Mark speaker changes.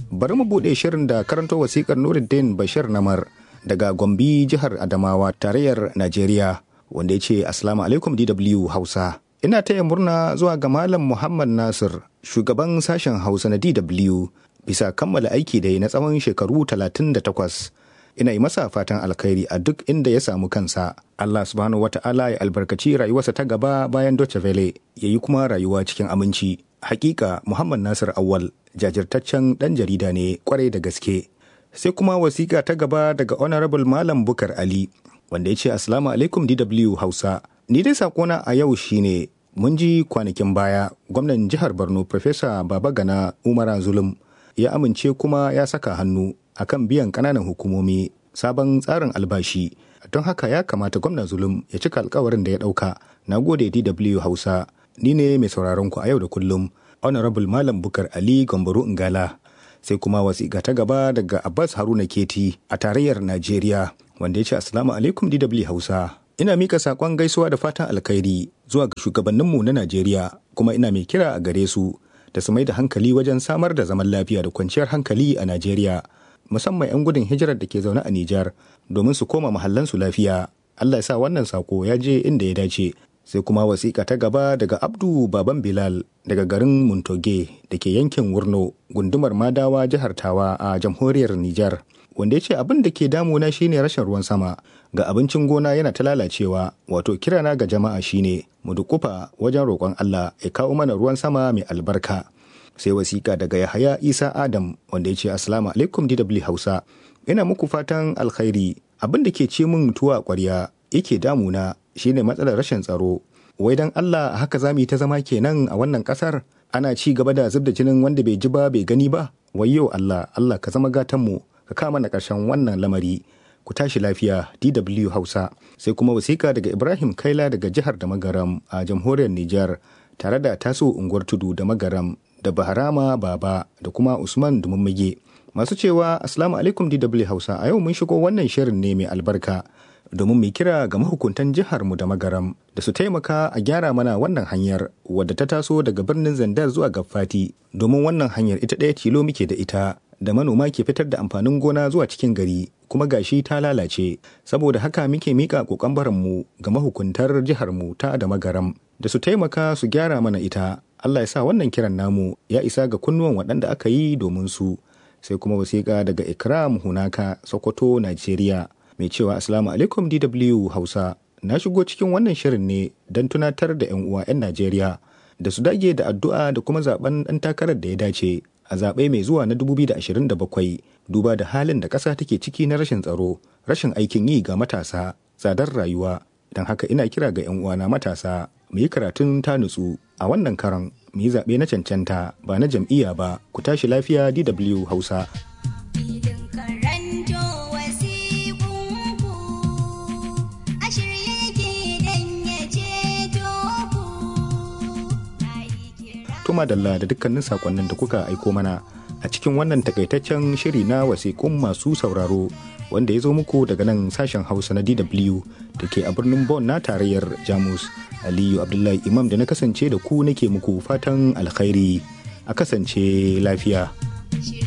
Speaker 1: bari mu buɗe shirin da karanto wasikar nuruddin bashir namar daga gombe jihar adamawa tarayyar najeriya wanda ya ce assalamu alaikum dw hausa ina taya murna zuwa ga malam muhammad nasir shugaban sashen hausa na dw bisa kammala aiki da na tsawon shekaru 38 ina yi masa fatan alkhairi a duk inda ya samu kansa allah subhanahu wata'ala ya albarkaci rayuwarsa ta gaba bayan doce vele ya yi kuma rayuwa cikin aminci hakika muhammad nasir awal jajirtaccen dan jarida ne kwarai da gaske sai kuma wasiƙa ta gaba daga honorable malam bukar ali wanda ya ce assalamu alaikum dw hausa ni dai sakona a yau shine mun ji kwanakin baya gwamnan jihar borno Profesa babagana umara zulum ya amince kuma ya saka hannu akan biyan kananan hukumomi sabon tsarin albashi don haka ya kamata gwamnan zulum ya cika alkawarin da ya dauka na gode dw hausa ni ne mai sauraron ku a yau da kullum honorable malam bukar ali gambaro ingala sai kuma wasiƙa ta gaba daga abbas haruna keti a tarayyar najeriya wanda ya ce assalamu alaikum dw hausa ina mika saƙon gaisuwa da fatan alkhairi zuwa ga shugabanninmu na najeriya kuma ina mai kira a gare su da su mai da hankali wajen samar da zaman lafiya da kwanciyar hankali a najeriya musamman 'yan gudun hijirar da ke zaune a nijar domin su koma mahallansu lafiya allah ya sa wannan sako ya je inda ya dace sai kuma wasiƙa ta gaba daga abdu baban bilal daga garin muntoge da ke yankin wurno gundumar madawa jihar tawa a jamhuriyar nijar wanda ya ce abin da ke damuna shine rashin ruwan sama ga abincin gona yana ta lalacewa wato kirana ga jama'a shine mu dukufa wajen roƙon allah ya kawo mana ruwan sama mai albarka sai wasiƙa daga yahaya isa adam wanda ya ce assalamu alaikum dw hausa ina muku fatan alkhairi abin da ke ce min tuwa ƙwarya yake damuna shine matsalar rashin tsaro wai dan Allah haka za mu yi ta zama kenan a wannan kasar ana ci gaba da zub da jinin wanda bai ji ba bai gani ba wayyo Allah Allah ka zama gatan mu ka kama na karshen wannan lamari ku tashi lafiya DW Hausa sai kuma wasiƙa daga Ibrahim Kaila daga jihar da Magaram a jamhuriyar Nijar tare da taso unguwar tudu da Magaram da Baharama Baba da kuma Usman Dumummage masu cewa Assalamu alaikum DW Hausa a yau mun shigo wannan shirin ne mai albarka domin mai kira ga mahukuntan jiharmu da magaram da su taimaka a gyara mana wannan hanyar wadda ta taso daga birnin zandar zuwa gafati domin wannan hanyar ita ɗaya tilo muke da ita da manoma ke fitar da amfanin gona zuwa cikin gari kuma gashi ta lalace saboda haka muke mika kokon mu ga mahukuntar jiharmu ta da magaram da su taimaka su gyara mana ita Allah ya sa wannan kiran namu ya isa ga kunnuwan waɗanda aka yi domin su sai kuma wasiƙa daga ikram hunaka sokoto najeriya mai cewa Assalamu alaikum DW Hausa na shigo cikin wannan shirin ne don tunatar da 'yan uwa 'yan Najeriya da su dage da addu'a da kuma zaben ɗan takarar da ya dace a zaɓe mai zuwa na 2027 duba da halin da ƙasa take ciki na rashin tsaro rashin aikin yi ga matasa tsadar rayuwa don haka ina kira ga 'yan uwana matasa mu yi karatun ta nutsu a wannan karan mu yi zaɓe na cancanta ba na jam'iyya ba ku tashi lafiya DW Hausa. Tuma Dalla da dukkanin sakonnin da kuka aiko mana a cikin wannan takaitaccen shiri na wasiƙun masu sauraro wanda ya zo muku daga nan sashen Hausa na DW da ke a birnin Bonn na tarayyar Jamus. Aliyu Abdullahi Imam da na kasance da ku nake muku fatan alkhairi a kasance lafiya.